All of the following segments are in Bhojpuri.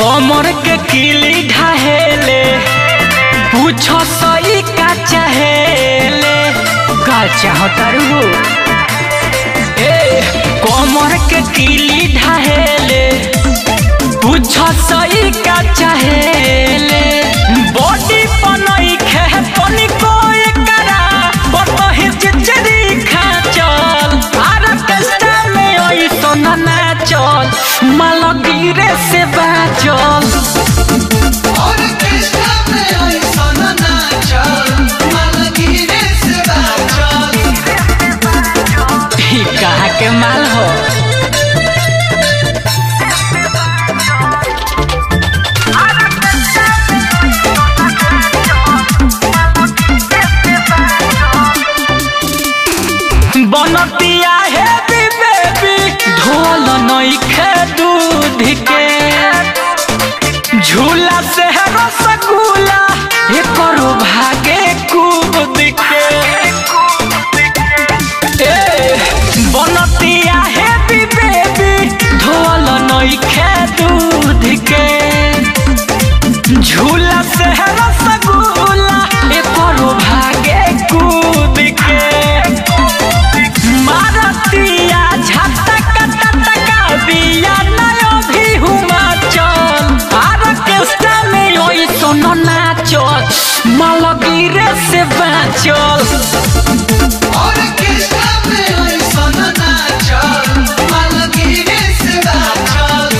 कमर के किली ढाहेले पूछो सही का चाहेले का चाहतारू हो ए कमर के किली ढाहेले पूछो सही का चाहेले बॉडी बनई खे तनी को एकरा बतही चिचरी खा चल आर कष्टा में ओई सोना ना चल माल गिरे से बाचल और कृष्णा में आई सोना नाचल मालगिरे से बाचल ई कहा के माल हो बनतिया है बेबी ढोल नई खे दूध के झूला से है रसगुल्ला ये करो भागे कूद के ए, बनतिया है बेबी ढोल नई खे दूध के झूला से है रसगुल्ला ये करो भागे कूद के मारतिया झटका टटका बिया नयो भी हुमा चल आर केस्टा में ओई सोनो नाचल मालगिरे से बाचल और कृष्णा में आई सोना नाचल मालगिरे से बाचल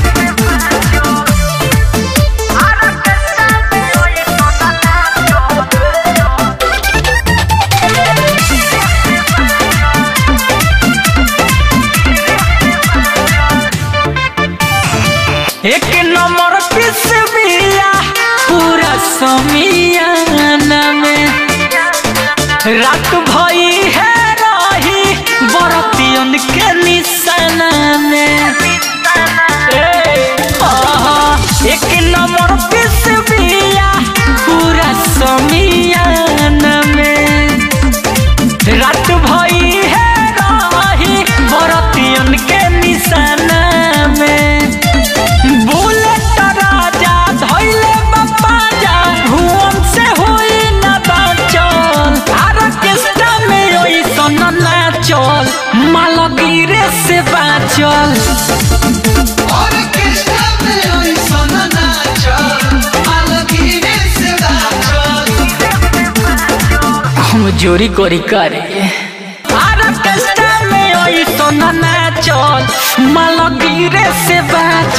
एक नंबर पिस बिया पूरा समियाना में रात भई है रही बरतियन के निशाना में ए, आहा, एक नंबर पिस बिया पूरा समियाना में रात भई है रही बरतियन के निशाना में बुलेट राजा धइले बापा जा भुवन से होई ना बाचल आर केस्टा में ओई सन नाचल मालगिरे से बाचल और कृष्णा में आई सोना नाचल मालगिरे से बाचल हम जोरी कोरी करे आर केस्टा में ओई सन नाचल मालगिरे से बाचल